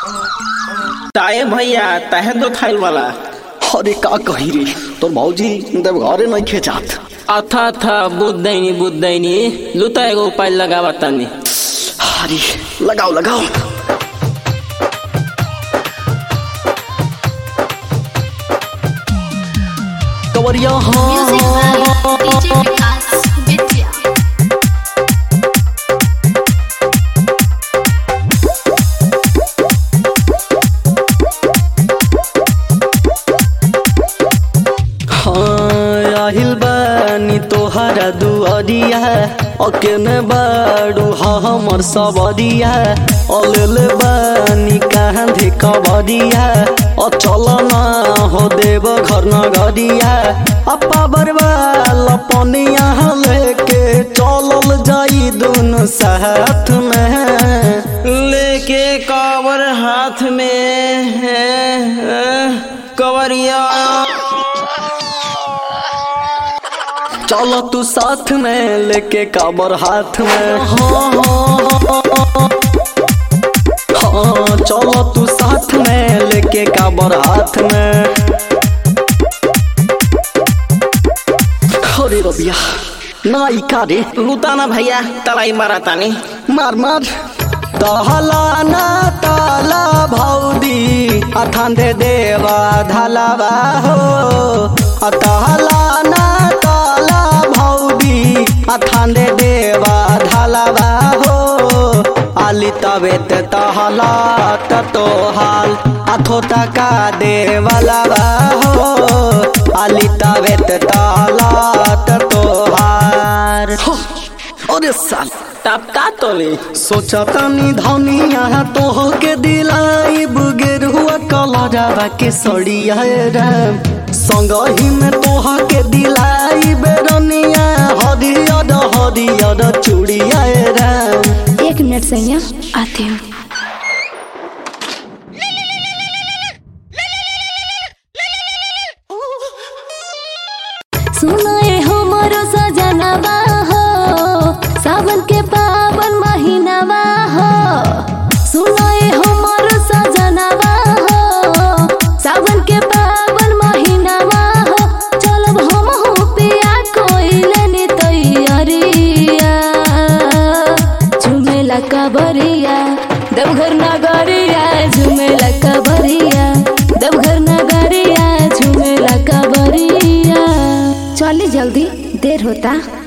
ताए भैया तहे दो खाइल वाला अरे का कही रे तोर भौजी देव घरे नहीं खेचात अथा था बुद्धैनी बुद्धैनी लुता एगो उपाय लगावा तनी अरे लगाओ लगाओ कवरिया Music हाँ by DJ Vikas Vidya. हाँ आहिल बानी तोहरा दुआरिया अकेने बाड़ू हाँ हमर सबरिया अलेले बानी कांधे कबरिया अचल ना हो देव घर नगरिया अपा बरवाल पनिया लेके चलल जाई दोनों साथ में लेके कावर हाथ में है कवरिया चलो तू साथ में लेके काबर हाथ में हाँ हाँ हाँ चलो तू साथ में लेके काबर हाथ में अरे रबिया नाई का रे लुता ना भैया तलाई मारा तानी मार मार तहला ना ताला भौदी अथान दे देवा धलावा हो तहला ना ताला भौदी अथान दे देवा धलावा हो आली तबे ते तहला तो हाल अथो तका देवलावा हो आली तबे ते तहला तो हार अरे साल टपका तोली सोचा तनी धनिया तो के दिलाई बुगेर हुआ कलरवा के सड़िया राम संग ही में तोह के दिलाई बेरनिया हरियर हरियर चूड़िया राम एक मिनट सैया आती हूँ सुनाए हमरो सजनवा हो सावन के पावन महीनावा हो सुनाए हमरो सजनवा हो सावन के पावन महीनावा हो चलब हम हो पिया कोइले नि तैयारिया झुमेला कबरिया देवघर नगरिया झुमेला कबरिया देवघर नगरिया झुमेला कबरिया चली जल्दी देर होता